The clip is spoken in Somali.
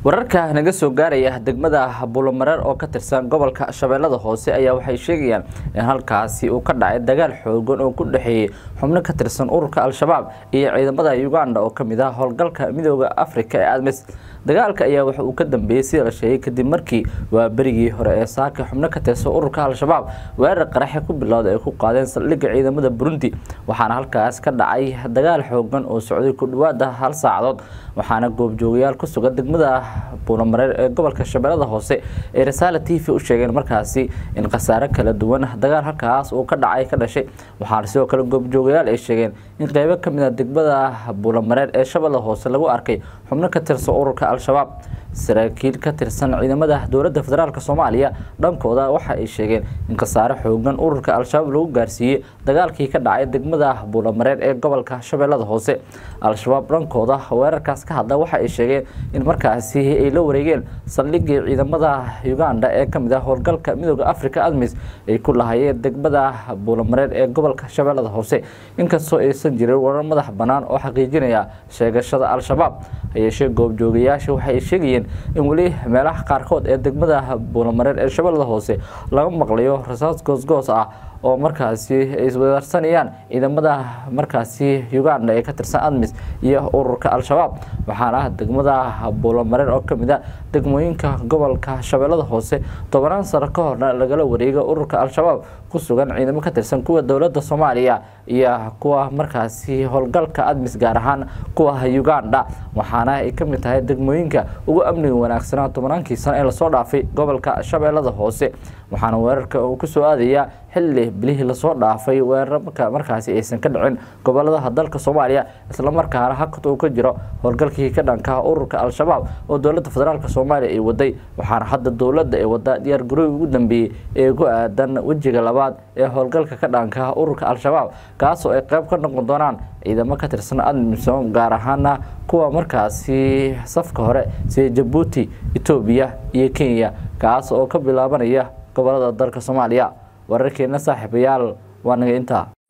wararka naga soo gaaraya degmada buulomareer oo ka tirsan gobolka shabeellada hoose ayaa waxay sheegayaan in halkaasi uu ka dhacay dagaal xoogan oo ku dhexeeyey xubno ka tirsan ururka al-shabaab iyo ciidamada uganda oo kamid ah howlgalka midooda afrika ee admis dagaalka ayaa waxa uu ka dambeeyey sida la sheegay kadib markii waa berigii hore ee saaka xubno ka tirsan ururka al-shabaab weerar qaraxe ku bilowda ay ku qaadeen saldhigga ciidamada burundi waxaana halkaas ka dhacay dagaal xoogan oo socday ku dhawaada hal saacadood waxaana goobjoogayaal ku sugan degmada buulomareer ee gobolka shabeellada hoose ee rasaala t v u sheegeen markaasi in khasaare kala duwan dagaal halkaas uu ka dhacay ka dhashay waxaana sidoo kale goobjoogayaal ay sheegeen in qeybo kamid a degmada buulomareer ee shabeellada hoose lagu arkay xubno ka tirsan ururka al-shabaab saraakiil ka tirsan ciidamada dowladda federaalk soomaaliya dhankooda waxa ay sheegeen in khasaare xoogan ururka al-shabaab lagu gaarsiiyey dagaalkii ka dhacay degmada buulomareer ee gobolka shabeellada hoose al-shabaab dhankooda weerarkaas ka hadla waxa ay sheegeen in markaasi ay la wareegeen saldhigii ciidamada uganda ee kamid ah howlgalka midooda africa admis ay ku lahayeen degmada buulomareer ee gobolka shabeellada hoose inkastoo aysan jirin warar madax bannaan oo xaqiijinaya sheegashada al-shabaab hayeeshee goobjoogayaasha waxay sheegayeen in weli meelaha qaarkood ee degmada buulomareer ee shabeellada hoose laga maqlayo rasaas goosgoos ah oo markaasi ay iswadaarsanayaan ciidamada markaasi uganda ee ka tirsan admis iyo ururka al-shabaab waxaana degmada buulomareer oo kamid a degmooyinka gobolka shabeellada hoose tobanaan sano ka horna lagala wareega ururka al-shabaab ku sugan ciidamo ka tirsan kuwa dowladda soomaaliya iyo kuwa markaasi howlgalka admis gaar ahaan kuwa uganda waxaana ay kamid tahay degmooyinka ugu amniga wanaagsanaa tobanaankii sano ee lasoo dhaafay gobolka shabeellada hoose waxaana weerarka uu kusoo aadaya xilli bilihii lasoo dhaafay weerar markaasi aysan ka dhicin goboladaha dalka soomaaliya islamarkaana hakad uu ka jiro howlgalkii ka dhanka ururka al-shabaab oo dowladda federaalk soomaaliya ay waday waxaana hadda dowladda ay wadaa diyaar garooyi ugu dambeeyey ee ku aadan wejiga labaad ee howlgalka ka dhanka ururka al-shabaab kaasoo ay qeyb ka noqon doonaan ciidamo ka tirsan admisom gaar ahaana kuwa markaasi safka hore sida jabuuti etoobiya iyo kenya kaas oo ka bilaabanaya gobolada dalka soomaaliya wararkeena saaxiibayaal waa naga intaa